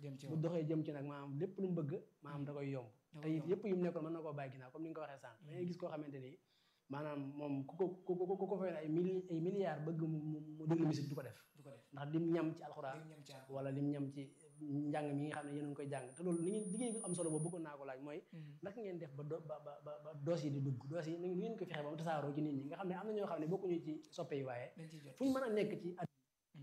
jëm ci bu doxee jëm ci nag maanaam lépp lu mu bëgg maanaam da koy yomb Da te koy it yomb. yëpp yu mu nekkoon mën na koo bàyyi ginnaaw comme ni nga ko waxee sànq da ngay gis koo xamante ni maanaam moom ku ko ku ko ku ko fay ay mili ay milliards bëgg mu mu mu déglu musique du ko def du ko def ndax lim ñam ci alxuraan day ñam ci àll. wala lim ñam ci njàng mi nga xam ne yéen a ngi koy jàng te loolu li ngeen liggéey bi am solo boobu bëggoon naa ko laaj mooy naka ngeen def ba do ba ba ba ba doos yi di dugg doos yi ni ngeen ko fexe ba mu tasaaroo ci nit ñi nga xam ne am na ñoo xam ne bokkuñu ci soppe yi waaye dañ ciy jot. fu ñu mën a nekk ci at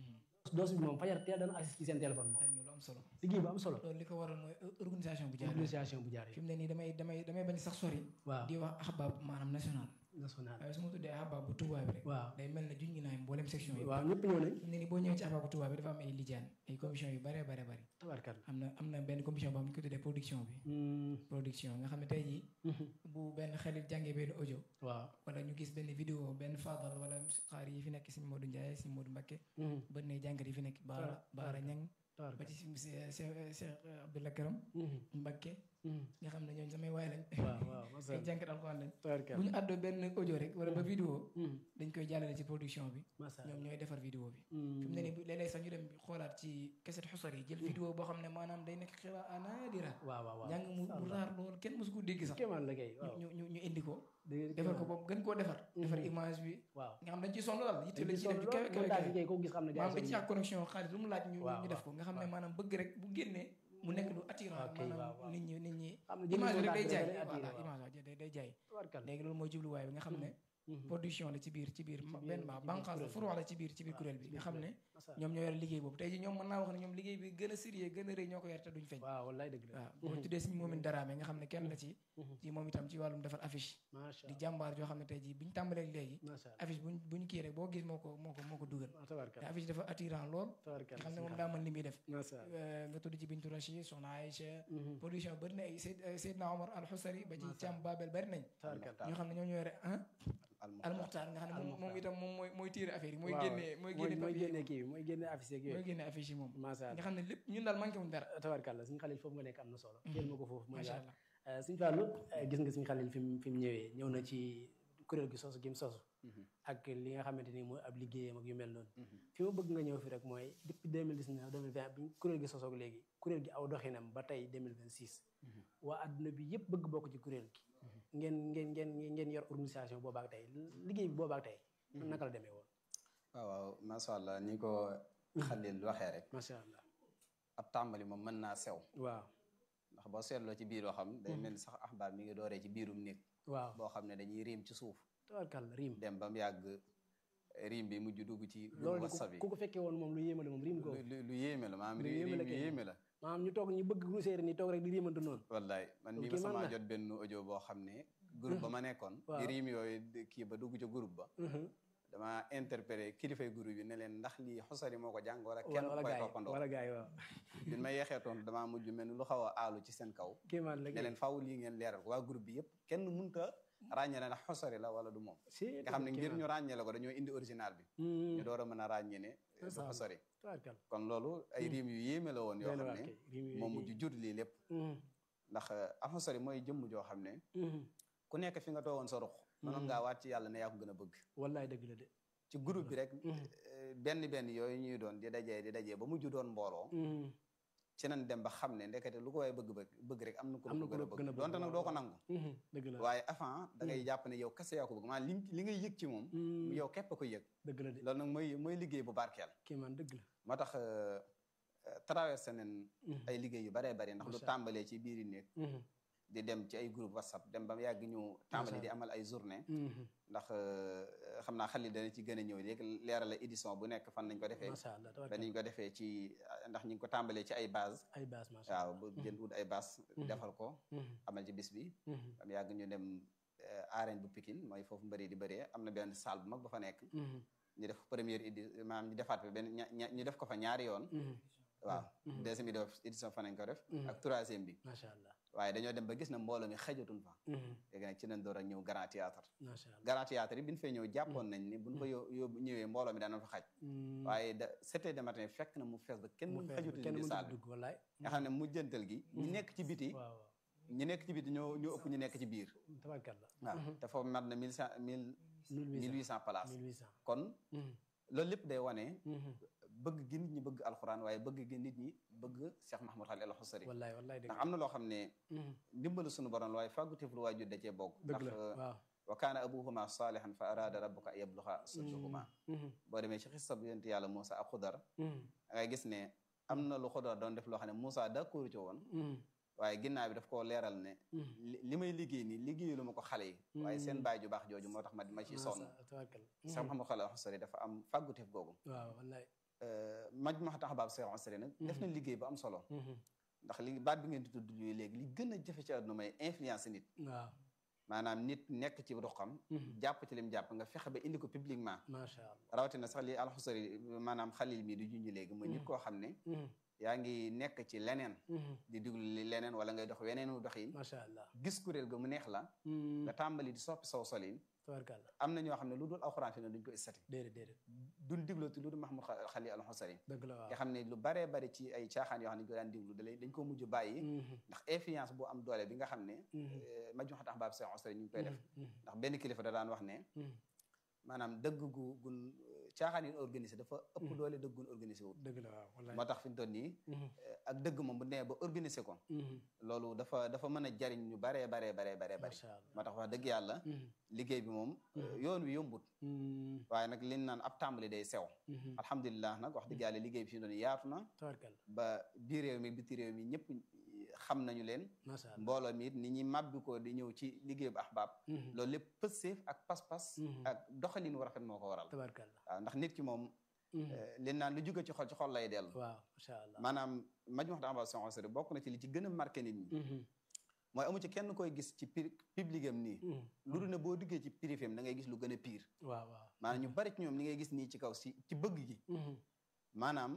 doos bi moom fajar teel dana agsi ci seen téléphone moom dañ ñu lu am solo. liggéey bu am solo loolu li ko waral mooy organisation bu jaar organisation bu jaar fi mu ne nii damay damay damay bañ sax sori. waaw di wax ahbab maanaam national. national waaye su ma tuddee ahbab bu Touba bi rek. waaw day mel ne juñ ngi naay mboolem section yi. waaw ñëpp ñëw nañ fi mu ne nii boo ñëwee ci ahbab bu Touba bi dafa am ay lijaan ay commission yu bare bare bare tabarkalla am na am na benn commission boo xam ne ñu ko tuddee production bi. production nga xam ne tey jii. bu benn xarit jàngee benn audio. waaw wala ñu gis benn vidéo benn fadal wala xaar yi fi nekk si Modou Ndiaye si Modou Mbacké bët na jàngat yi fi nekk Baara Baara Ñang ba tabarkalla ci si Cheikh Cheikh Abdoulaye Karam Mbacké nga xam ne ñooñu samay waay lañ waaw waaw ay masha jàngat alxuraan lañ bu tabarkalla ñu àddoo benn audio rek wala ba vidéo dañ koy jàllale ci production bi masha ñoom ñooy defar vidéo bi fi mu ne nii bu léeg-léeg sax ñu dem xoolaat ci keset xusar yi jël vidéo boo xam ne maanaam day nekk xira anadira waaw waaw waaw njàng mu mu raar lool kenn mosu ko dégg sax kéemaan la kay waaw ñu ñu ñu indi ko dëgg defar ko boobu gën koo defar defar image bi waaw nga xam dañ ci sonn daal yitte dañ lañ ci ci def sonn ju kawe lool kawe montage kawe yi kay koo gis xam ne gars maanaam dañ yi ci ak connexion xaalis lu mu laaj ñu waaw, ñu def ko nga xam ne waaw. maanaam bëgg rek bu génnee mu nekk lu attirant ok, waaw, maanaam waaw. nit ñi nit ñi xam ne image bi rek day jaay attiré, voilà waaw. image waaw day day jaay tabarkalla léegi loolu mooy jubluwaay bi nga xam ne production la ci biir ci biir biir- benn ci ma biir banqaas la kuréel furu la ci biir ci biir kuréel bi nga xam ne masha ñoom ñoo yore liggéey boobu tey ji ñoom mën naa wax ne ñoom liggéey bi gën a sérieux gën a rëy ñoo ko yore te duñ feeñ waaw wallaay dëgg la waaw boo tuddee suñu moomin daraame nga xam ne kenn la ci ci moom itam ci wàllum defar affiche masha di jàmbaar joo xam ne tey jii biñ tàmbalee léegi masha Allah affiche buñ buñ kii rek boo gis moo ko moo ko moo ko dugal ah te tabarkalla affiche dafa attirant lool nga tabarkalla xam ne moom daa mën li muy def masha Allah Euh, nga tudd ci Bintu Rachid Soxna Aïcha production bëri na ay Seyd Seydina Omar Al Xusari ba ci Cam Babel bëri nañ tabarkalla ñoo xam ne ñoo ñoo yore ah Al Al Muxtaar nga xam ne moom moom itam moom mooy mooy tiire affaire yi mooy waaw, génnee mooy mooy génne mooy papier génne kii bi mooy génne affiche yeeg mooy yooyu génne affiche yi moom masha nga Allah xam ne lépp ñun daal manqué wuñ dara tabarkalla suñu xalil foofu nga nekk am na solo jël ma ko foofu mooy macha daal allah suñu fàllu gis nga suñu xalil fi mu fi mu ñëwee ñëw na ci kuréel gi sosu gi mu sosu ak li nga xamante ni mooy ab liggéeyam ak yu mel noonu fi ma bëgg nga ñëw fi rek mooy depuis 2019 2020 bi kuréel gi sosoog léegi kuréel gi aw doxinam ba tey 2026 waa adduna bi yëpp bëgg bokk ci kuréel gi ngeen ngeen ngeen ngeen yor organisation boobaak tey liggéey bi boobaak tey naka la demee woon waaw waaw macha allah ni ko Xalil waxee rek macha allah ab tàmbali moom mën naa sew waaw ndax boo seetloo ci biir waxam day mel ni sax axbaar mi ngi dooree ci biirum néeg waaw boo xam ne dañuy riim ci suuf tabarkalla riim dem ba mu yàgg riim bi mujj dugg ci loolu wasa de bi ku ko fekkee woon moom lu yéeme la moom riim googu lu lu yéeme la maanaam Lu ri- yéeme riim la yu kay. yéeme la maanaam ñu toog ñu bëgg lu séeréer ni toog rek di riimante noonu wallaay man Loolu mii ma kéemaan sama la. jot benn audio boo xam ne groupe ba ma nekkoon Waaw. di riim yooyu di kii ba dugg ca groupe ba dama interpellé kilifay groupe yi ne leen ndax lii xosari moo ko jàng wala kenn wala koy gaay toppandoo wala gaay waaw bi ma yeexee tontu damaa mujj mel ni lu xaw a aalu ci seen kaw kéemaan la ne leen faaw lii ngeen leeral ko waa groupe bi yëpp kenn mënta ràññee ne ndax xosari la wala du moom si nga xam ne ngir ñu ràññee la ko dañoo indi original bi ñu door a mën a ràññee ne du Macha Allah. xosari tabarkalla kon loolu ay riim yu yéeme la woon yoo Doy na xam waar ne kay, riim yu moom yéeme. mujj jur lii lépp ndax alxosari mooy jëmm joo xam ne ku nekk fi nga toogoon sa ruq mënoon ngaa waat ci yàlla ne yaa ko gën a bëgg wallaay dëgg la de ci groupe bi rek eh, benn benn yooyu ñuy doon di dajee di dajee ba mujj doon mbooloo ci nañ dem ba xam ne ndekete lu ko waaye bëgg bëgg bëgg rek am na ku Am na ko gën a ku la gën a bëgg bëgg, donte nag doo ko nangu dëgg la waaye avant da ngay jàpp ne yow kese yaa ko bëgg maanaam li li ngay yëg ci moom yow képp a ko yëg dëgg la de loolu nag mooy mooy liggéey bu barkeel kéemaan dëgg la moo tax euh, euh, traversé nañ ay liggéey yu baree bari ndax lu Macha tàmbalee ci biiri néeg di dem ci ay groupe whatsapp dem ba mu yàgg ñu tàmbali di amal ay journée ndax euh, xam naa xalil dana ci gën a ñëw léegi leerala édition bu nekk fan nañ ko defee macha allah ba tabarkalla niñ ko defee ci ndax ñu ngi ko tàmbalee ci ay base ay baas macha waaw bu jën ut ay base defal ko amal ci bis bi ba mu yàgg ñu dem euh, arène bu Pikine mooy foofu mbëri di bëree am na benn salle bu mag ba fa nekk ñu def première édi maanaam ñu defaat fa benn ña- ña- ñu def ko fa ñaari yoon waaw deuxième édition fa nañ ko def ak troisième bi macha allah waaye dañoo dem ba gis na mbooloo mi xajatun fa léegi nag ci nañ door a ñëw grand théâtre macha allah grand théâtre yi bi ñu fay ñëw jàppoon nañ ni buñ ko yó yóbbu ñëwee mbooloo mi daana fa xaj waaye da sept heures de matin fekk na mu fees ba kenn mu mu fees xajutul kenn ci mënut a salle bi dugg wallaay nga xam ne mujjantal gi ñi nekk ci biti waaw waaw ñi nekk ci biti ñoo ñoo ëpp ñu nekk ci biir tabarkalla waaw te foofu mat na mille cent mille mille huit cent places 1800 kon loolu lépp day wane bëgg gi nit ñi bëgg alxuraan waaye bëgg gi nit ñi bëgg Cheikh Mahmoud Khalil al Xusari wallaay wallaay dëgg ndax am na loo xam ne ndimbalu suñu borom la waaye fàgguteef lu waajur da cee bokk dëgg ndax la waaw wa kaana abuhuma salihan fa arada rabbuka an yabluxa sudduhuma boo demee ci xissa bu yonent yàlla Moussa ak Xudar da ngay gis ne am na lu Xudar doon def loo xam ne Moussa d'accord ci woon waaye ginnaaw bi daf koo leeral ne li may liggéey nii liggéeyalu ma ko xale yi waaye seen baay ju baax jooju moo tax ma ma ciy sonn Cheikh Mouhamadou Khalil al-Xusari dafa am fàgguteef googu waaw wallaay maj ma tax baab Cheikh al-Xusari nag def na liggéey bu am solo ndax li baat bi ngeen di tudd léegi li gën a jafe ci àdduna may influence nit waaw maanaam nit nekk ci ruqam jàpp ci lim jàpp nga fexe ba indi ko publiquement macha allah rawatina sax li alxusari maanaam xalil mi di junj léegi mooy nit koo xam ne yaa ngi nekk ci leneen di diglu li leneen wala ngay dox weneenu doxin macha allah gis kuréel ga mu neex la nga tàmbali di soppi saw solin tabarkàlla am na ñoo xam ne lu dul alxuraan fi ne duñ ko istati déedéet déedéet duñ diglooti lu dul Mahmoud Xalil alxusari dëgg la waaw nga xam ne lu baree bari ci ay caaxaan yoo xam ne ñu ko daan diglu dalay dañ ko mujj bàyyi ndax influence bu am doole bi nga xam ne maj ma tax baab Cheikh Xusari ñu ngi koy def ndax benn kilifa da daan wax ne maanaam dëgg gu gun caaxaan yi organisé dafa ëpp doole dëgg gun organisé wut dëgg la waaw wallaay moo tax fi ñu toll nii ak dëgg moom bu nee ba organisé ko loolu dafa dafa mën a jariñ ñu baree baree baree baree bari macha allah moo tax wax dëgg yàlla liggéey bi moom yoon wi yombut waaye nag liñ naan ab tàmbali day sew alhamdulilah nag wax dëgg yàlla liggéey bi fi ñu doon yaatu na tabarkàlla ba biir réew mi biti réew mi ñëpp xam nañu leen macha allah mbooloo mi it ni ñi màbbi ko di ñëw ci liggéey bu ahbaab loolu lépp pësseef ak pas-pas ak doxalin wu rafet moo ko waral tabarkàlla waaw ndax nit ki moom li naan lu jóge ci xol ci xol lay dellu waaw macha allah maanaam maj wax da amba sonseri bokk na ci li ci gën a marqué nit ñi mooy amu ci kenn koy gis ci public am nii lu dul ne boo duggee ci privé am da ngay gis lu gën a pire waaw waaw maanaam ñu bari ci ñoom li ngay gis nii ci kaw si ci bëgg gi maanaam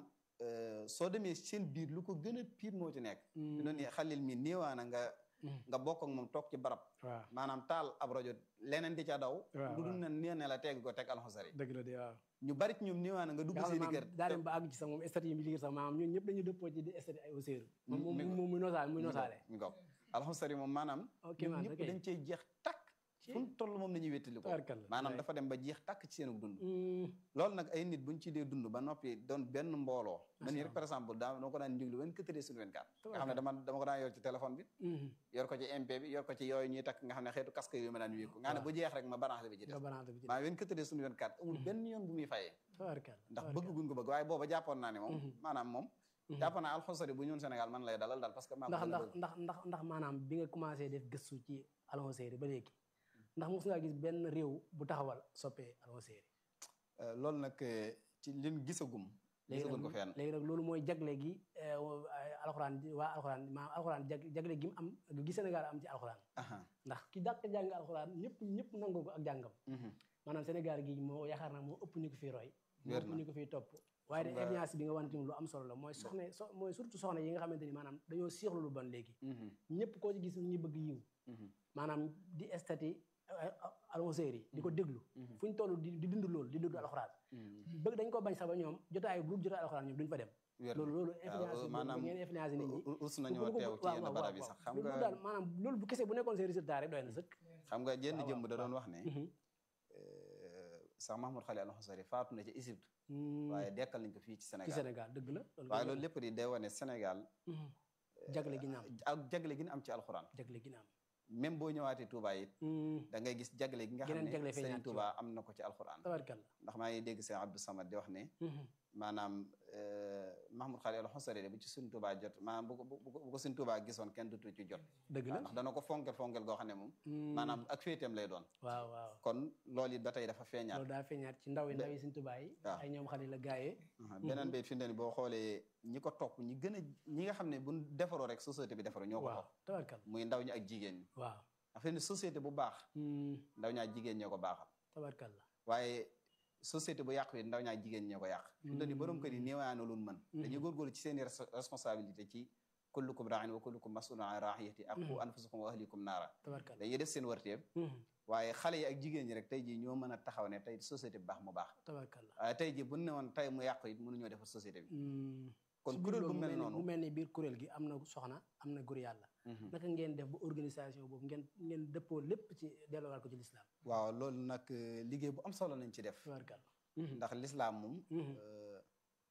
soo demee seen biir lu ko gën a pire moo ci nekk fi doon xalil mi néewaana nga nga bokk ak moom toog ci barab waaw maanaam taal ab rajo leneen di ca daw waaw lu dul ne nee ne la teg ko teg alxosari dëgg la de waaw ñu bari ci ñoom néewaana nga dugg nga xam seen ne i kër maanaam daa dem ba àgg ci sax moom statut yi mi liggéey sax maanaam ñun ñëpp dañuy dëppoo ci di statut ay auseeru moom mi- moom muy nosaale muy nosaale mi ngoog alxosari moom maanaam ok ñoom man ñëpp ok dañ cey jeex takk fu mu toll moom nañuy wéttali ko tabarkàlla maanaam wallaay. dafa dem ba jeex takk ci seenu dund Mm, loolu nag ay nit buñ ci dee dund ba noppi doon benn mbooloo man nii rek Allah. par exemple daa dama ko daan diglu 24 heures sur 24 nga xam ne Tabarkalla. dama dama ko daan yor ci téléphone bi mhm. yor ko ci MP bi yor ko ci yooyu ñuy takk nga xam ne xeetu casque yooyu ma daan wékku nga xam ne bu jeex rek ma branché bi ci nga des banaata bi ci maa 24 heures sur 24 amul benn yoon bu muy fayee tabarkàlla ndax bëgg guñ ko bëgg waaye booba jàppoon naa ne moom Mhm. maanaam moom jàppoon naa alxosari bu ñëwoon Sénégal man lay dalal daal parce que maa ko ndax gën a ndax bëgg. ndax ndax ndax maanaam bi nga commencé def gëstu ci alxoseeri ba léegi ndax mos ngaa gis benn réew bu taxawal soppee alxoseeri Euh, loolu nag euh, ci liñ gisagum léegi gisaguñ ko nag fenn léegi nag loolu mooy jagle gi eh, wa- ay alxuraan ji- waa alxuraan maanaam alxuraan jag jagle gi mu am gi Sénégal am ci alxuraan aha ndax ki dàq jàng alxuraan ñëpp ñëpp nangoo ko ak jàngam mhm. maanaam Sénégal gi moo yaakaar naa moo ëpp ñu ko fiy roy moo Wér ëpp na. ñu ko fiy topp waaye de Xam nga- influence bi nga wane tamit lu am solo la mooy soxna so mooy surtout soxna yi nga xamante ni maanaam dañoo siixlu lu bon léegi Mhm, ñëpp koo ci gis ñu ngi bëgg yiw mhm, maanaam di estati alxoseer yi di ko déglu mhm, fu ñu toll di di dund loolu di dund alxuraan mhm. bëgg dañ ko bañ sax ba ñoom jotaay bu dul jotaay alxuraan ñoom duñ fa dem Wér na. loolu loolu waaw, influence boobu maanaam ngeen influence nit ñi u- us bu nañoo ko- teew ci waaw, yenn waaw, barab yi waaw. sax xam loolu nga daal maanaam loolu bu kese bu nekkoon seen résultat rek doy na sëkk xam nga jenn waaw, jëmb da waaw. doon wax ne Mhm. euh, sax Mahmoud Khalil al-Xusari faatu na ci Égypte Hmm, waaye dekkal nañ ko fii ci ci Sénégal Sénégal dëgg la waaye loolu lépp di day wane Sénégal Mhm. jagle gi ñu am ak jagle gi ñu am ci alxuraan jagle gi ñu am même boo ñëwaatee Touba it Hmm, da ngay gis jagle gi nga xam Geneen jagle ne feeñaat Serigne ci Touba am na ko ci alxuraan tabarkalla ndax maa ngi dégg sëñ Abdou Samad di wax ne Mhm. maanaam euh, Mahmoud Khalil al-Xusari de bu ci Serigne Touba jot maanaam bu ko bu ko bu ko Serigne Touba gisoon kenn dutu ci jot dëgg la ndax dana ko fonkel fonkel goo xam ne moom Hmm, maanaam ak féeteem lay doon waaw waaw kon loolu it ba tey dafa feeñaat loolu daa feeñaat ci ndaw yi ndaw yi suñ tubaay yi waaw. ay ñoom xale la gaayee Aha, beneen bi fi mu ne nii boo xoolee ñi ko topp ñi gën a ñi nga xam ne bu defaroo rek société bi defaroo ñoo ko waaw topp tabarkalla muy ndaw ñi ak jigéen ñi waaw dafa ne société bu baax Hmm, ndaw ñaa jigéen ñoo ko baaxal tabarkalla waaye société bu yàqu yi ndaw ñaa jigéen ñoo ko yàq fi mu ne nii borom kër yi néewaana lu mën dañuy góorgóorlu ci seen i res- responsabilité ci kullukum raain wa kullukum masulun an raiyati ak qu anfusakum wa ahlikum naara tabarkalla dañuy def seen warteef Mhm. waaye xale yi ak jigéen ñi rek tey jii ñoo mën a taxaw ne tey société bu baax mu baax tabarkalla waaye tey jii bu ne woon tey mu yàqu it mënuñoo defar société bi Hmm, kon ci biir kuréel bu loolu mel ni- noonu mu mel ni biir kuréel gi am na soxna am na góor yàlla Mhm. naka ngeen def ba organisation boobu ngeen ngeen dëppoo lépp ci delloowaat ko ci lislaam waaw loolu nag euh, liggéey bu am solo lañ ci def tabarkalla ndax lislaam moom Mhm. euh,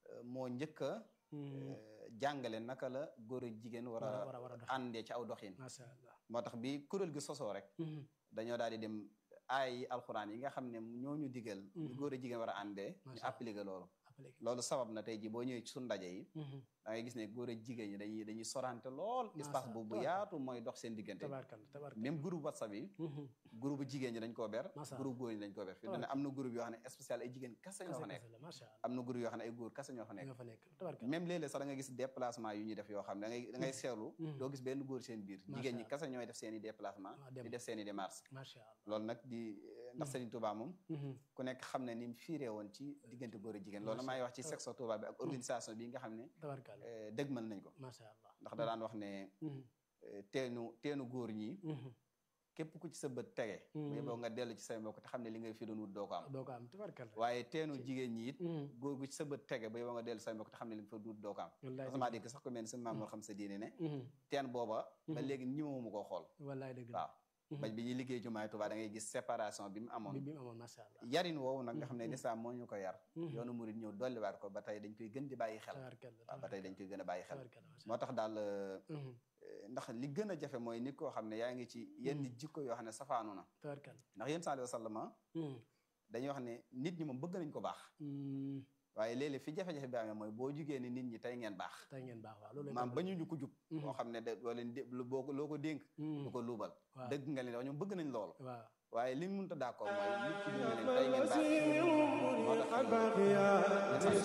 moo njëkk a jàngale naka la góor ak jigéen war war a war a a war a dox àndee ci aw doxin macha allah moo tax bi kuréel gi sosoo rek dañoo daal di dem ay alxuraan yi nga xam ne ñoo ñu digal ñu góor ak jigéen war a àndee ñu Macha Allah. appliqué loolu après loolu sabab na tey ji boo ñëwee ci suñu ndaje yi da ngay gis ne góor ak jigéen ñi dañuy dañuy sorante lool Macha espace Allah. boobu bu yaatu mooy dox seen diggante tabarkal tabarkal même groupe whatsapp yi groupe jigéen ñi dañ koo ber Macha Allah. groupe góor ñi dañ koo ber fi ne am na groupe yoo xam ne spécial ay jigéen kase ñoo fa nekk macha allah am na groupe yoo xam ne ay góor kase ñoo fa nekk nga fa nekk tabarkal même léeg-léeg sax da nga gis déplacement yu ñuy def yoo xam ne da ngay da ngay seetlu Mhm. doo gis benn góor seen biir Macha jigéen ñi Allah. kase ñooy def seen i déplacement Ah, dem. di def seen i démarche macha allah loolu nag di ndax Serigne Touba moom Mhm. ku nekk xam ne ni mu fiiree woon ci diggante góor ak jigéen loolu Macha may wax ci Allah. section Touba bi ak organisation bi nga xam ne tabarkal eh, dëgmal nañ ko macha allah ndax da daan wax ne Mhm. eh, teenu teenu góor ñi Mhm. képp ku ci sa bët tege Mhm. bu boo nga dellu ci say mbokk te xam ne li nga fi doon wut doo ko am doo ko am tabarkal waaye teenu jigéen ñi it Mhm. góor gu ci sa bët tege ba yow nga dellu say mbokk te xam ne li nga fa wut doo ko am wallaay sama dégg sax ko mel ni sa maam moo xam sa diine ne Mhm. teen booba ba Mhm. léegi ñimewuma koo xool wallaay dëgg la waaw Mhm. bañ bi ñuy liggéey jumaay Tuubaa da ngay gis séparation bi mu bi amoon bi mu amoon macha allah yarin woowu nag nga xam ne Mhm. lislaam moo ñu ko yar Mhm. yoonu murid ñëw dolliwaat ko ba tey dañ koy gën di bàyyi xel tabarkal waaw ba tey dañ koy gën a bàyyi xel tabarkal macha moo tax daal euh, Mhm. eh, ndax li gën a jafe mooy nit koo xam ne yaa ngi ci yenn Mhm. jikko yoo xam ne safaanu na tabarkal ndax yéen sallallahu alayhi wa sallam Mhm. dañuy wax ne nit ñi moom bëgg nañ ko baax Mhm. waaye léeg-léeg fi jafe-jafe bi amee mooy boo jugee ni nit ñi tey ngeen baax tey ngeen baax waaw loolu maam ba ñu ñu ko jub Mhm. moo xam ne de doo leen dé lu boo ko loo ko dénk du ko luubal waaw dëgg nga leen wax ñoom bëgg nañ loolu waaw waaye li mënut a d'accord mooy nit ki ñu ne leen tey ngeen baax moo tax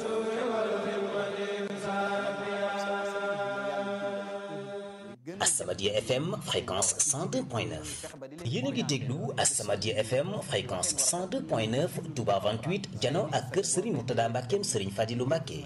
Asamadia FM fréquence 102.9 yéen a ngi déglu Asamadia FM fréquence 102.9 Touba 28 jano ak kër Serigne Mourtada Mbackeem Serigne Fadilou Mbacke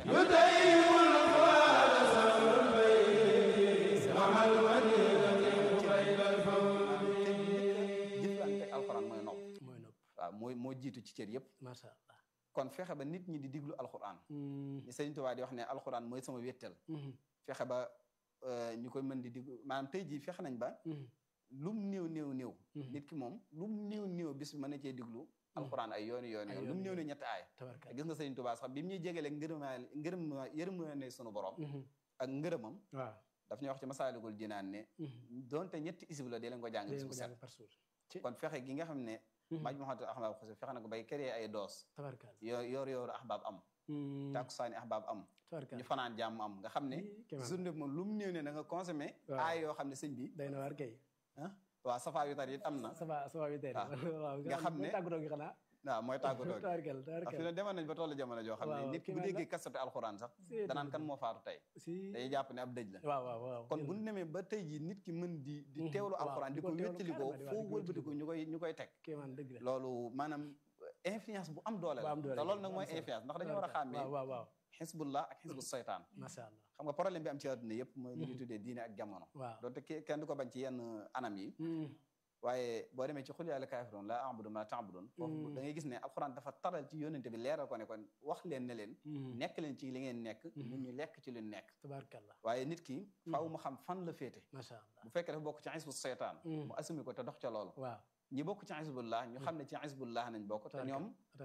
jëflante ak alxuraan mooy nopp mooy nopp waaw mooy moo jiitu ci cër yëpp macha allah kon fexe ba nit ñi di diglu alxuraan Mhm. ni Sëriñ Tuubaa di wax ne alxuraan mooy sama wéttal Mhm. fexe ba euh, ñu koy mën di diglu maanaam tey jii fexe nañ ba Mhm. lum néew néew néew Mhm. nit ki moom lum néew néew bis bi mën na cee diglu alxuraan ay yooni yooni Ay yoon yooni lum néew yoon. ne ñetti aay tabarkal gis nga Sëriñ Tuubaa sax bi mu ñuy jégalee ngërëmaal ngërëm yërëm ne sunu borom Mhm. ak ngërëmam waaw daf ñuy wax ci masaalikul jinaan ne Mhm. donte ñetti isib la dee leen ko jàng bis Dee bu ko set jàng par jour ci kon fexe gi nga xam ne Mhm. maaj Muhammad ahbaab xose fexe na ko bay créer ay doos tabarkal yoo yoor yooru ahbaab am Mhm. takkusaani ahbaab am tabarkal ñu fanaan jàmm am nga xam ne Ii, kéemaan. journée bi moom lu mu néew ne da nga consommé Waaw. aay yoo xam ne sëñ bi day na waar kay ah waaw safaa yu tar it am na ça va ça va bi tey Ah. waaw Nga xam ne- tàggatoo gi xanaa waaw mooy tàggatoo gi tabarkal ah fi tabarkal ne demoon nañ ba tollu jamono joo xam ne Waaw, nit ki bu kéemaan la. déggee kasatu alxuraan sax Si, danaan kan moo faatu tey si day jàpp ne ab dëj la waaw waaw waaw kon bu ñu demee ba tey ji nit ki mën di di Mhm. teewlu Waaw, alxuraan di di ko ko teewlu wéttali ko carrément, di- waaw, foo di ko wëlbati ko ñu koy ñu koy teg kéemaan dëgg la loolu maanaam influence bu am doole bu la am doole te loolu bu nag am mooy solo. influence ndax dañoo war a Tabarkal. xàmmee waaw waaw waaw xisbullah ak xisbu saytaan macha allah xam nga problème bi am ci àdduna yëpp mooy li ñuy tuddee diine ak jamono waaw donte ke- kenn du ko bañ ci yenn anam yi Mhm. waaye boo demee ci xul yaa la kaafiroon laa a'budu ma ta'budun foofu Mm. da ngay gis ne alxuraan dafa taral ci yónnente bi leeral ko ne kon wax leen ne leen Mhm. nekk leen ci li ngeen nekk Mhm. ñun ñu lekk ci lu nekk tabarkalla waaye nit ki faaw mu xam fan la féete macha allah bu fekkee dafa bokk ci xisbu seytaan Mm. mu assumé ko te dox ca loolu waaw ñi bokk ci xisbullah ñu xam ne ci xisbullah nañ bokk te tabarkalla ñoom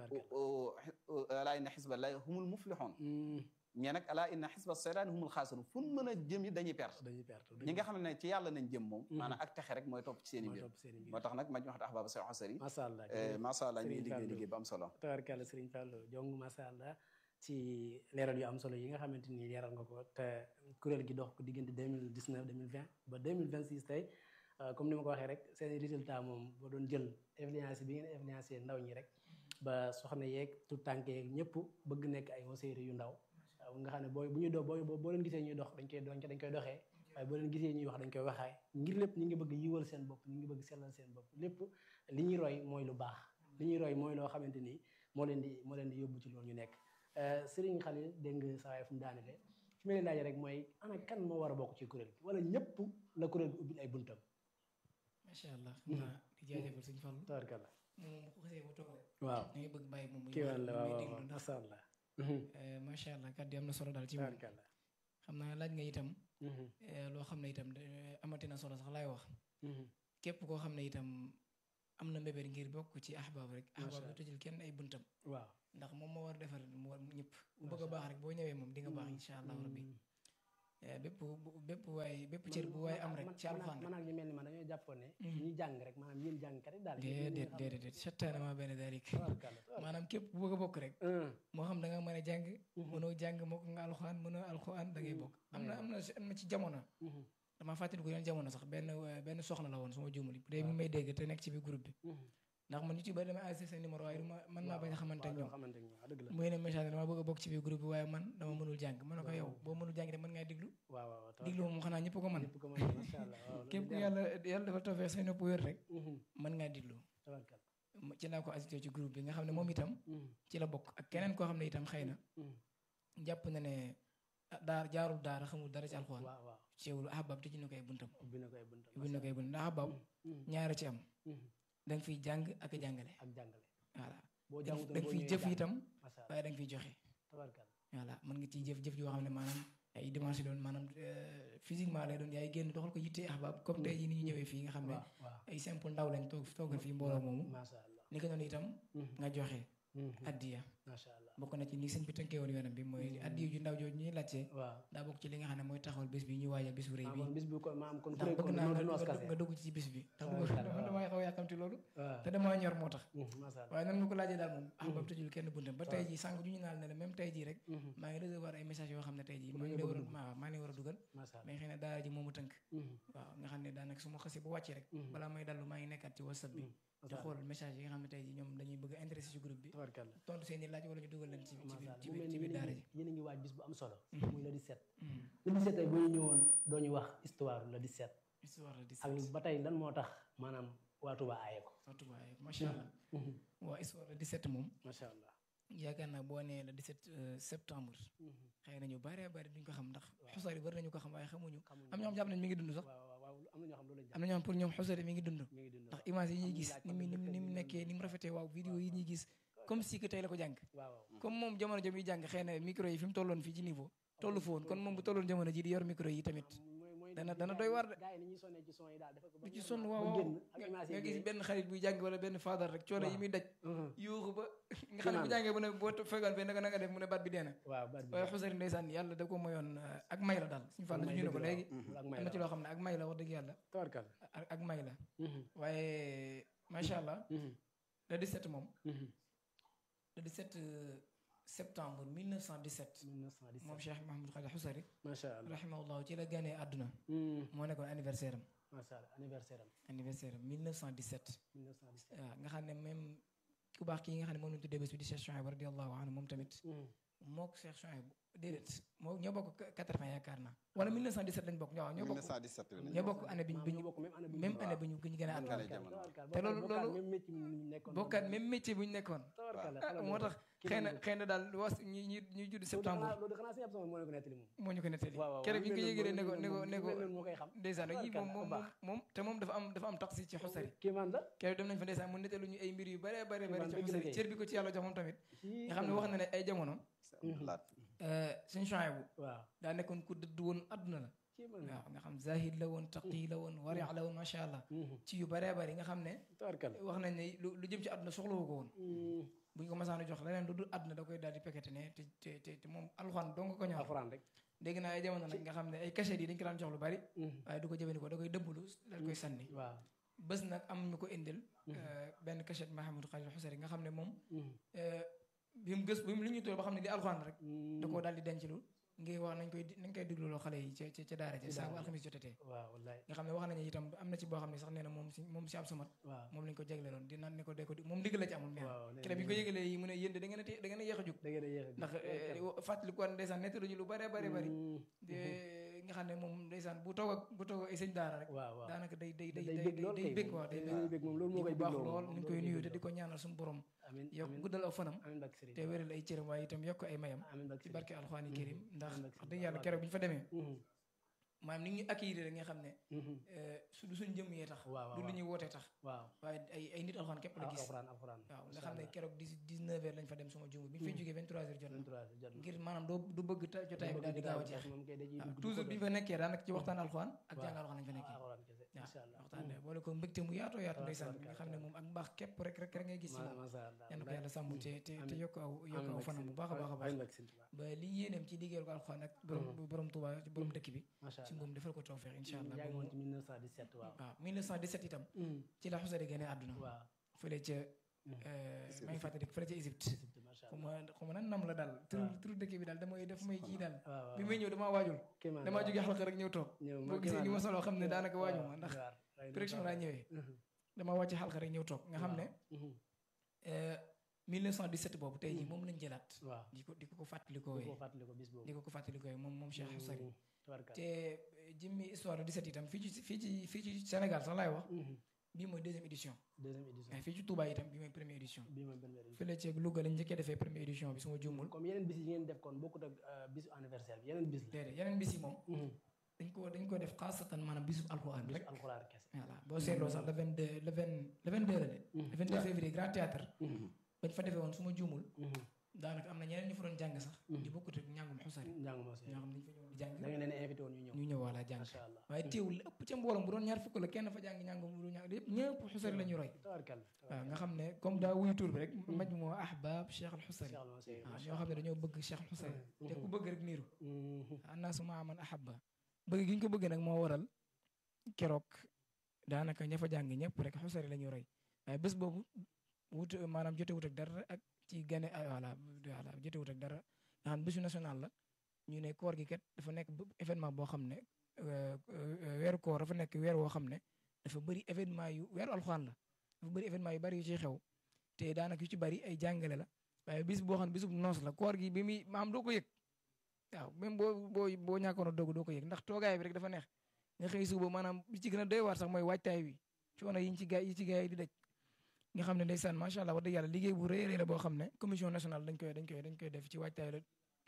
tabarkalla alaa inna xisballahi humul muflixoon Mhm. ñee nag alaa inna xisba seytaan humul xaasirun fu mën a jëm yi dañuy perte dañuy perte ñi nga xam ne ci yàlla nañ jëm moom Mhm. maanaam ak texe rek mooy topp ci seen i mooy mbir topp seen i mbir moo tax nag ma ñu wax ahbaaba say xasari macha allah macha allah ñu ngi Serigne liggéey Fallou. liggéey bu am solo tabarkalla Serigne Fallou jong macha allah ci leeral yu am solo yi nga xamante ni leeral nga ko te kuréel gi dox ko diggante 2019 2020 ba 2026 tey euh, comme ni ma ko waxee rek seen résultat moom boo doon jël influence bi ngeen influencé ndaw ñi rek ba soxna yeeg tout tànk yeeg ñëpp bëgg nekk ay waseeri yu ndaw waaw nga xam ne booy bu ñuy dox booy boo leen gisee ñuy dox dañ koy doon dañ koy doxee waaye boo leen gisee ñuy wax dañ koy waxaay ngir lépp ñi ngi bëgg yiwal seen bopp ñi ngi bëgg sellal seen bopp lépp li ñuy roy mooy lu baax li ñuy roy mooy loo xamante ni moo leen di moo leen di yóbbu ci loolu ñu nekk Serigne Khalil dégg nga saa waay fu mu daanele fi may laaj rek mooy ana kan moo war a bokk ci kuréel gi wala ñëpp la kuréel gi ubbil ay buntam macha allah xam naa di jaajëfal sëñ Fallu tabarkalla moom bu xasee ba toog rek waaw da ngay bëgg bàyyi moom muy kii wàll muy waaw waaw déglu ndax macha allah eh, macha allah kàddu yi am na solo daal ci moom tabarkalla xam naa laaj nga itam eh, loo xam ne itam eh, amati na solo sax laay wax képp koo xam ne itam am na mbébét ngir bokk ci ahbaab rek Macha ahbaab Allah. du tëjul kenn ay buntam waaw ndax moom moo war defar mu war ñëpp bu bëgg a baax rek boo ñëwee moom di nga baax insha allah rabbi Eh, bépp bu- bépp waay bépp cër bu waay am rek ci alxuraan man ak ñu mel ni man dañoo jàppoon ne ñi jàng rek maanaam yéen jàngkat yi daal déedéet déedéet déedéet settaana maa benn daalik maanaam képp ku bëgg a bokk rek moo xam da nga mën a jàng mënoo jàng moo ko nga alxuraan mënoo alxuraan da ngay bokk am na am na am na ci jamono dama fàttali ko yoon jamono sax benn eh, benn soxna la woon suma juumali bu dee mi may dégg te nekk ci biir groupe bi ndax man ñu ci bëri dama enregistré seen numéro waaye du ma mën naa bañ a xamante ak ñoom xamante ak ñoom waaw dëgg la muy ne message dama bëgg a bokk ci biir groupe bi waaye man dama mënul jàng mën na ko yow boo mënul jàng de mën ngaa diglu waaw waaw waaw diglu moom xanaa ñëpp ko mën ñëpp ko mën macha allah waaw képp ku yàlla yàlla dafa toofee say nopp wér rek mën ngaa diglu tabarkal Ma- ci laa ko assisté ci groupe bi nga xam ne moom itam ci la bokk ak keneen koo xam ne itam xëy na jàpp na ne ah, daar jaarul daara xamul dara ci alxuraan waaw waaw ceewul ahbab tëj na koy buntam ubbi na koy buntam ubbi na koy buntam ndax ahbab ñaara ci am da nga fiy jàng ak a jàngale ak jàngale voilà boo da jàngutoon nga boo fiy ñëwee jëf jàng. itam macha allah waaye da nga fiy joxe tabarkal voilà mën nga ciy jëf jëf yoo xam ne maanaam ay dimanche doon maanaam euh, physiquement lay doon yaay génn doxal ko yittee ahbab comme tey jii ni ñu ñëwee fii nga xam ne waaw waaw ay simple ndaw lañ toog toogal fii mbooloo moomu macha allah ni ko noonu itam nga joxe addiya macha allah bokk na ci ni sëñ bi tënkee woon yoonam bi mooy addiya ju ndaw jooju ñuy laajte waaw daa bokk ci li nga xam ne mooy taxawal bis bi ñu waajal bis bu rëy ah bi kon bis bi kon maam kon ndax kuréel bëgg kon naa noonu nga du noos nga kase nga dugg ci bis bi ndax waaw, bëgg waaw, dama damay xaw a yàkkamti loolu waaw te damaa ñor moo tax macha allah waaye nan nga ko laajee daal moom ahbab tëjul kenn buntam ba tey jii sànq ju ñu naan ne la même tey jii rek maa ngi recevoir ay message yoo xam ne tey jii maa ngi leen war a maa maa ngi leen war a dugal macha allah mais xëy na daara ji moomu tënk waaw nga xam ne daanaka su ma xasee bu wàccee rek balaa may dallu maa ngi nekkaat ci whatsapp bi di xool message yi nga xam ne tey jii ñoom dañuy bëgg a intéressé ci groupe bi tabarkal tontu seen i laaj wala ñu dugal leen ci ci macha biir allah ci mu biir mel ci ni biir yéen a daara ngi ji yéen a ngi waaj bis bu am solo muy le 17 le 17 tey boo ñu ñëwoon doo ñu wax histoire le 17 histoire la di ak ba tey lan moo tax maanaam waa Touba aaye ko surtout waaye macha allah waa histoire la 17 moom macha allah yaakaar naa boo nee le 17 euh, septembre xëy na ñu bare bari duñ ko xam ndax xusari bari nañu ko xam waaye xamuñu am ñoo xam jàpp nañ mi ngi dund sax waaw waaw waaw am na ñoo xam loolu lañ am na ñoo xam pour ñoom xusari mi ngi dund mi ngi dund ndax image yi ñuy gis ni mu ni mu ni mu nekkee ni mu rafetee waaw vidéo yi ñuy gis comme si que tey la ko jàng waaw waaw comme moom jamono jëm yi jàng xëy na micro yi fi mu tolloon fii ci niveau tollu fa woon kon moom bu tolloon jamono ji di yor micro yi tamit mooy mooy dana dana doy war de gars yi ni ñuy sonnee ci son yi daal dafa ko ba du ci ñu sonn ba waaw waaw génn ak nga image nga yi gis génn. benn xarit buy jàng wala benn faadar rek coono yi muy daj Mhm. yuuxu ba nga xam ne bu jàngee bu ne boo fegoon fee naka naka def mu ne baat bi dee na waaw baat bi waaye xusari ndeysaan yàlla da ko mayoon euh, ak may la daal suñu fàll ñu ne ko léegi ak am may na ci la loo xam ne ak may la wax dëgg yàlla tabarkal ak ak may la waaye macha allah le 17 moom le 17 euh, septembre 1917 1917 moom Cheikh Mahamadou Khalil Xusari macha allah rahimahullah ci la ganee àdduna moo nekkoon anniversaire am macha allah anniversaire am anniversaire am 1917 1917 waaw nga xam ne même ku baax kii nga xam ne moom lañu tuddee bés bi di Cheikh Chouaib radiallahu anhu moom tamit moo ko Cheikh Chouaib déedéet moo ñoo bokk 80 yaakaar naa wala 1917 lañ bokk ñoo ñoo bokk 1917 la ñoo bokk année bi ñu bi ñu bokk même année bi même année bi ñu bi ñu gën a àdduna Gane jamono. te loolu- loolu- même métier bi ñu nekkoon bokkaat même métier bu ñu nekkoon tabarkal ah moo tax xëy na xëy na daal was ñi ñi ñuy judd septembre loolu xanaa sëñ Abdou moo ne ko nettali moom moo ñu ko nettali waaw waaw keroog bi ñu ko lu mel yëgalee ne ko noonu ne ko ne ko lu mel noonu moo koy xam ndeysaan yi moom Tabarkalla, moom bu baax. moom te moom dafa am dafa am taxi ci xusari kii man la keroog dem nañ fa ndeysaan mu nettalu ñu ay mbir yu bare bare bare ci dëgg la xusari kay. cër bi ko ci yàlla jox moom tamit kii nga xam ne wax na ne ay jamono laat suñu Chouaïbou waaw daa nekkoon ku dëdd woon adduna la kii man waaw nga xam zahid la woon taqi la woon wari la woon macha allah ci yu bare bari nga xam ne tabarkal wax nañ ne lu lu jëm ci adduna soxlawu ko woon bu ñu ko masaanu jox leneen lu dul adduna da koy daal di pekete ne te te te te moom alxuraan dong ko ñor alxuraan rek dégg naa ay jamono nag nga xam ne ay cachet yi dañ ko daan jox lu bari waaye du ko jëfandikoo da koy dëbblu daal koy sànni waaw bés nag am ñu ko indil benn cachet Mahamadou Khalil Xusari nga xam ne moom bi mu gës bi mu li ñu toll ba xam ne li alxuraan rek da koo daal di denc lu ngir wax nañ koy nañ koy digluloo xale yi ca ca ca daara ja saa bu alxamis jotatee waaw wallaay nga xam ne wax nañu itam am na ci boo xam ne sax nee na moom si moom si am samat waaw moom lañ ko jagleeloon di naan ne ko de ko di moom digg la ci amoon nee waaw na kere bi ñu ko yëgalee yi mu ne yéen de da ngeen a té- da ngeen a yéex a jóg da ngeen a yéex a ndax fàttali ko ndeysaan nettaluñu lu bare bare bari de nga xam ne moom ndeysaan bu toog ak bu toog ak ay sëñ daara rek waaw waaw daanaka day day day day day bég lool day kay bég waaw day bég day bég moom loolu di moo ko koy baax bégloo lool moom ñu ngi koy nuyu te di ko ñaanal suñu borom amiin yokk amiin guddal aw fanam amiin barke Sëriñ te wéral ay cëram waaye itam yokk ay mayam amiin barke ci Sëriñ barke alxuraani karim ndax amiin barke wax dëgg yàlla keroog bi ñu fa demee maanaam ni ñu accueillir nga xam ne su du suñ jëm yee tax waaw du lu ñuy wootee tax waaw waaye ay ay nit alxuraan képp la gis alxuraan alxuraan waaw nga xam ne keroog dix dix neuf heures lañ fa dem suma jumb bi ñu fay jógee vingt trois heures jot na 23 jot na ngir maanaam doo du bëgg ta jotaay bi daal di gaaw a jeex moom kay dañuy waaw dugg toujours bi ñu fa nekkee daanaka ci waxtaan alxuraan ak waaw. jàng alxuraan lañ fa nekkee alxuraan kese waaw insha allah waxtaan de boole ko mbégte mu yaatoo yaatu ndeysaan tabaraka nga xam ne moom ak mbaax képp rek rek rek ngay gis ci ma moom masha allah yal na ko yàlla sàmm te te te Amiin. yokk aw yokk aw fanam bu baax a baax a baax amiin barke Sëñ Tuubaa. ba li yéeneem ci liggéeyal ko alxuraan ak borom borom Tuuba borom dëkk bi masha ci allah moom defal ko tawfeex incha allah yaa ba ngi woon mu- ci 1917 waaw waaw 1917 itam ci la xusari gane àdduna waaw fële ca maa ngi fàttali fële ca Égypte Égypte masha xaw allah ma xaw ma nan nam la daal tur waaw. tur dëkk bi daal damay def may kii daal waaw waaw bi may ñëw damaa waajul kéemaan damaa la. jógee xalqa rek ñëw toog ñëw boo gisee ni ma solo xam ne daanaka waaju ma ndax waar, waaye direction dafa- laa ñëwee Mhm. damaa wàcc xalqa rek ñëw toog nga xam ne Mhm. euh, 1917 boobu tey jii moom lañ jëlaat waaw di ko di ko ko fàttalikoo di ko fàttali ko bis boobu di ko ko fàttalikoo moom moom Cheikh Xusari Mhm. tabarkalla. te euh, jëmmi histoire du 17 itam fii ci fii ci fii ci Sénégal sax laay wax Mhm. bii mooy deuxième édition deuxième édition waaye fii ci Touba itam bii mooy première édition bii mooy première édition fële ci Louga lañ njëkkee defee première édition bi su ma juumul comme yeneen bis yi ngeen def kon bokkut ak euh, bisu anniversaire bi yeneen bis la déedéet yeneen bis yi moom Mhm. dañ ko dañ ko def xaasatan maanaam bisu alxuraan bisu rek alxuraan kese voilà boo seetloo sax le 22 le 20 le 22 la de le 22 février grand théâtre bañ fa defee woon su ma juumul Mhm. daanaka am na ñeneen ñu fa doon jàng sax Mhm. ñu bokkut ak njàngum xusari njàng moo si ñoo xam ne dañ fa ñëw di jàng da ngeen leen invité woon ñu ñëw ñu ñëw wala jàng masha allah waaye teewul ëpp ca mbooloom bu doon ñaar fukk la kenn fa jàng njàngum bu dul ñàng yëpp ñëpp xusari la ñu roy tabarkalla waaw nga xam ne comme daa wuyu tur bi rek maj moo ahbab cheikh al xusari Cheikh Alma Sey, waaw masha ñoo xam ne dañoo bëgg cheikh al xusari Mhm. te ku bëgg rek niiru Mhm. annaasu maa man ahabba bëgg gi ñu ko bëgg nag moo waral keroog daanaka ña fa jàng ñëpp rek xusari la ñu roy waaye bés boobu wut maanaam jotewut ak dara ak ci gane ay voilà voilà jotewut ak dara nga xam ne bésu national la ñu ne koor gi kat dafa nekk b- événement boo xam ne euh, euh, weeru koor dafa nekk weer woo xam ne dafa bëri événement yu weeru alxuraan la dafa bëri événement yu bëri yu ciy xew te daanaka yu ci bëri ay jàngale la waaye bis boo xam ne bisub noos la koor gi bi muy maam doo ko yëg waaw même boo boo boo ñàkkoon a doog doo ko yëg ndax toogaay bi rek dafa neex nga xëy suba maanaam li ci gën a doy waar sax mooy waajtaay wi coono yi ñu ci gaay yi ci gaay yi di daj nga xam ne ndeysaan macha allah wax dëgg yàlla liggéey bu rëy a rëy la boo xam ne commission nationale dañ koy dañ koy dañ koy def ci waajtaay la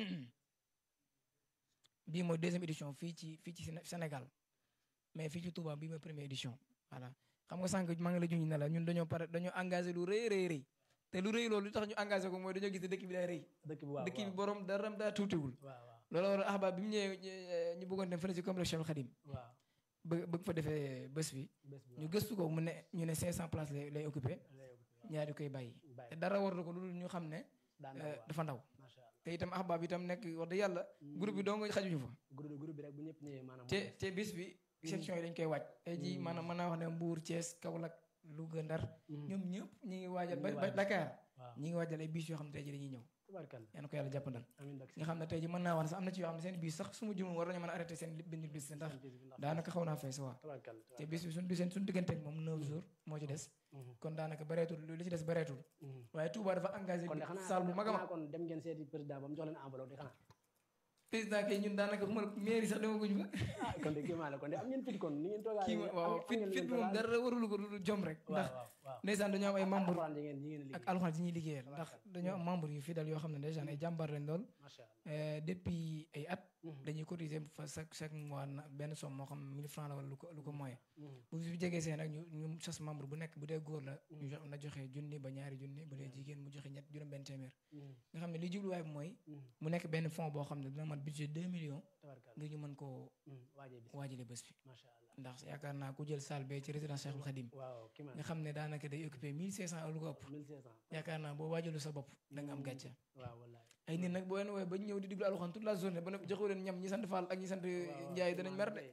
bii mooy deuxième édition fii ci fii ci Séné- Sénégal mais fii ci Touba bii mooy première édition voilà xam nga sànq maa ngi la junj ne la ñun dañoo pare dañoo engagé lu rëy rëy rëy te lu rëy loolu li tax ñu engagé ko mooy dañoo gis ne dëkk bi day rëy dëkk bi waaw dëkk bi waaw borom dara daa tuutiwul waaw waaw loolu war a ahbab bi mu ñëwee ñu- ñu bëggoon dem fële ci complexe Cheikh Khadim waaw bëgg bëgg fa defee bés bi bés bi ñu gëstu ko mu ne ñu ne 500 places lay lay occupé waaw ñaari koy bàyyi bàyyi te dara war na ko lu dul ñu xam ne daan euh, dafa ndaw macha allah te itam ahbab itam nekk wax dëgg yàlla groupe bi doo nga xajuñu fa groupe groupe bi rek bu ñëpp ñëwee maanaam te te bis bi section yi dañ koy waaj tey jii maanaam mën naa wax ne Mbour Thiès Kaolack Louga Ndar ñoom ñëpp ñi ngi waajal ba Ñi ngi ba waajal. Dakar waaw ñi ngi waajal ay bis yoo xam ne tey jii dañuy ñëw tabarkalla yal na ko yàlla jàppandal amiin bak nga xam ne tey jii mën naa wax ne sax am na ci yoo xam ne seen bis sax su ma jumul war nañu mën a arrêté seen bind bis ndax daanaka xaw naa fees waa tabarkalla te bis bi suñ biseen suñ diggante ak moom 9 jours moo ci des kon daanaka bareetul li ci des bareetul waaye Touba dafa engagé kon de xanaa salle bu mag a mag xanaa kon dem ngeen seeti président ba mu jox leen enveloppe di xanaa président kay ñun daanaka xuma mairie sax demaguñu fa ah kon de kéemaan la kon de am ngeen fit kon ni ngeen toogaa kii ma waaw fit fit bi moom dara warulu ko lu jom rek ndax waaw waaw ndeysaan dañoo am ay membre alxuraan yi ngeen yi ngeen ak liggéey alxuraan yi ñuy liggéeyal ndax dañoo am membre yu fidèle yoo xam ne ndeysaan ay jàmbaar lañ lool macha allah Euh, depuis ay at dañuy cotiser fa chaque chaque mois na benn somme moo xam 1000 francs la wala lu ko lu ko moyen bu fi jegee see nag ñu ñu sas membre bu nekk bu dee góor la ñu jox na joxe junni ba ñaari junni bu dee jigéen mu joxe ñett juróom benn téeméer nga xam ne li jubluwaay bi mooy mu nekk benn fonds boo xam ne dina mat budget 2 millions tabarkalla ngir ñu mën koo waajee bis waajale bés bi macha allah ndax yaakaar naa ku jël salle bee ci résidence Cheikhoul Khadim waaw kéemaan nga xam ne daanaka day occupé 1500 ak lu ko ëpp 1500 yaakaar naa boo waajalu sa bopp da nga am gàcce waaw wallaay ay nit nag boo leen woowee ba ñu ñëw di diglu alxuraan toute la journée ba noppi joxu leen ñam ñi sant Fall ak ñi sant Njaay danañ mer de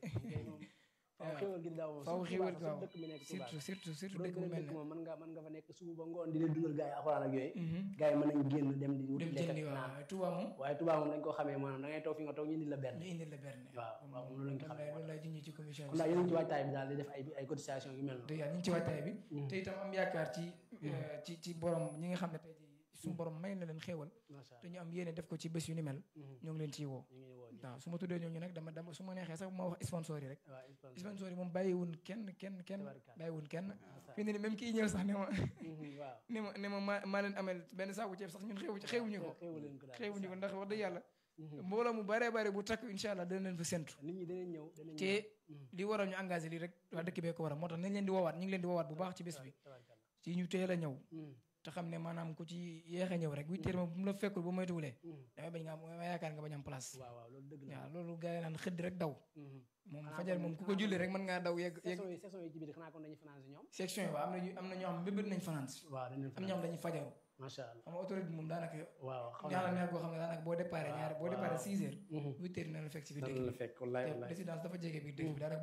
waaw xéwal gi daaw moom faaw surtout xéwal Touba, waaw dëkk bi nekk Touba surtout surtout surtout bu dëkk doon bu mel beneen dëkk ne moom mën nga mën nga fa nekk suba ba ngoon di leen dugal gars yi alxuraan ak yooyu Mhm. gars yi mën nañ génn dem di wuti dem lekk jëndi ak waaw naan waaye Touba moom waaye Touba moom dañ koo xamee maanaam da ngay toog fi nga toog ñu indi la benn ñu indil la berne waaw waaw moom loolu lañ ko xamee loolu lay junj ci commission kon daal yéen a ngi ci waajtaay bi daal di def ay ay cotisation yu mel te noonu yàlla ñu ngi ci waajtaay bi te itam am yaakaar ci euh, ci ci borom ñi nga xam ne tey jii suñu borom may na leen xéewal macha te ñu am yéene def ko ci bés yu ni mel Mhm. ñoo ngi leen ciy woo ñu ngi woo ñëpp waaw su ma tuddee ñooñu nag dama dama su ma neexee sax ma wax sponsor yi rek waaw sponsor. sponsor yi moom bàyyiwun kenn kenn kenn Tabarkalla. bàyyiwun kenn Macha fi ne ni même kii ñëw sax ne ma Mhm, waaw ne ma ne ma maa maa leen amel benn saaku ceeb sax ñun xewu xewuñu ko xéwal leen ko daal xewuñu ko ndax wax dëgg yàlla mbooloo mu bare bare bu takk incha allah dana leen fa séntu nit ñi danañ ñëw danañ te li waral ñu engagé lii rek waa dëkk bee ko waral moo tax nañ leen di woowaat ñu ngi leen di woowaat bu baax ci bés bi ci ñu teel a ñëw te xam ne maanaam ku ci yéex a ñëw rek huit heures moom bu mu la fekkul bu moytuwulee damay bañ nga am damay yaakaar nga bañ am place waaw waaw loolu dëgg la waaw loolu gars yi naan xëdd rek daw moom fajar moom ku ko julli rek mën ngaa daw yegg yegg saison yi saison yi ci biir xanaa kon dañuy fanaan si ñoom section yi waaw am na ñu am na ñoo xam mbébét nañ fanaan si waaw dañuy am ñoo xam dañuy fajaru macha allah xam nga autorité bi moom daanaka waaw xam ñaala neex goo xam ne daanaka boo déparé ñaari boo déparé six heures huit heures dina la fekk si biir dëkk la bi fekk wallaay te wallaay résidence dafa jege biir dëkk bi daanaka